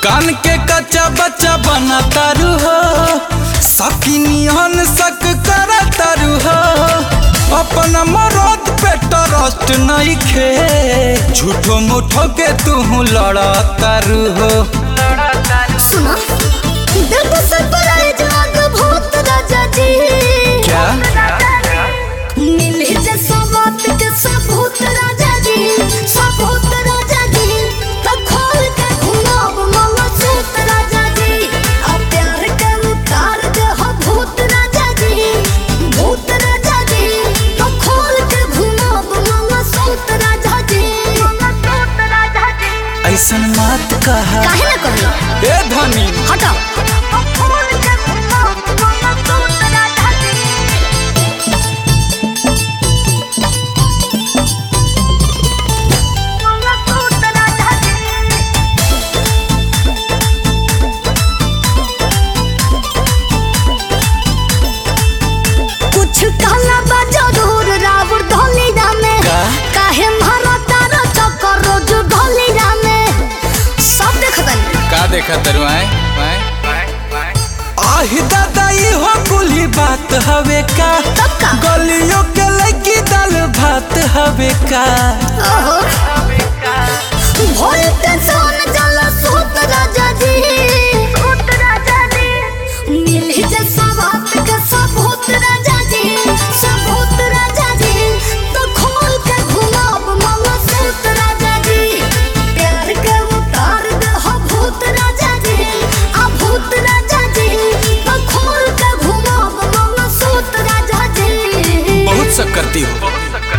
कान के कच्चा बच्चा बना तारू हो सकिनियन सक कर तारू हो अपन मरद पे ट्रस्ट नहीं खे झूठो मुठो के तू लड़ा तारू हो सुना दिल को सरप्राइज आग भूत राजा जी क्या मिले जैसा बात के सबूत राजा जी सबूत राजा जी तो खोल के घुमाओ मामा सूत राजा जी अब प्यार के उतार दे हो भूत राजा जी भूत राजा जी तो खोल के घुमाओ मामा सूत राजा जी मामा सूत राजा जी ऐसन मत कहा काहे ना कहलो ए धनी हटाओ खोल के घुमाओ मामा सूत राजा जी मामा सूत राजा जी कुछ कहला बा जरूर रावण ढोली रामे का? काहे मारा तारा चक्कर रोज ढोली रामे सब देखतन का देखा तरु आए आहि दादा ई हो कुली बात हवे का तब का गलियों के लगी दाल भात हवे का ओहो भोल के सोन जल सूत राजा जी सूत राजा जी मिली जैसा बात के सबूत राजा जी सबूत राजा जी तो खोल के घुमाओ मामा सूत राजा जी प्यार के उतार दे हो भूत राजा जी आ भूत राजा जी तो खोल के घुमाओ मामा सूत राजा जी बहुत सब करती हो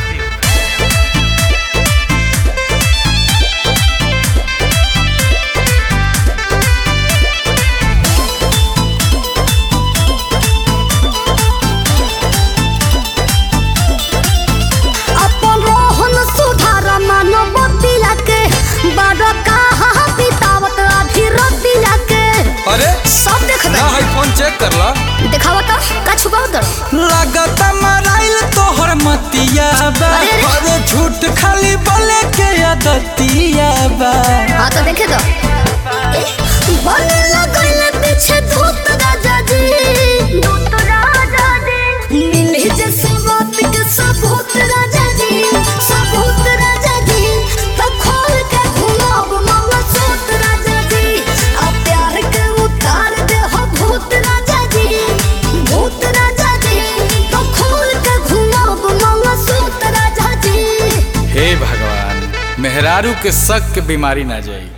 अपन रोहन सुधार मानव तिला के बड़ कहाँ बितावत आधी रतिया के अरे सब देख ना है फोन चेक कर ला दिखावा तो का छुपाव दर लागत मराइल तोहर मतिया बा अरे, अरे। अरे झूठ खाली बोले के आदतिया बा हाँ तो देखे दो बने लगल पीछे धूत राजा जी धूत राजा जी मिले जैसे बात के सबूत राजा जी सबूत राजा जी तो खोल के घुमाओ मामा सूत राजा जी अब प्यार के उतार दे हो भूत राजा जी भूत राजा जी तो खोल के घुमाओ मामा सूत राजा जी हे भगवान मेहरारू के शक के बीमारी ना जाई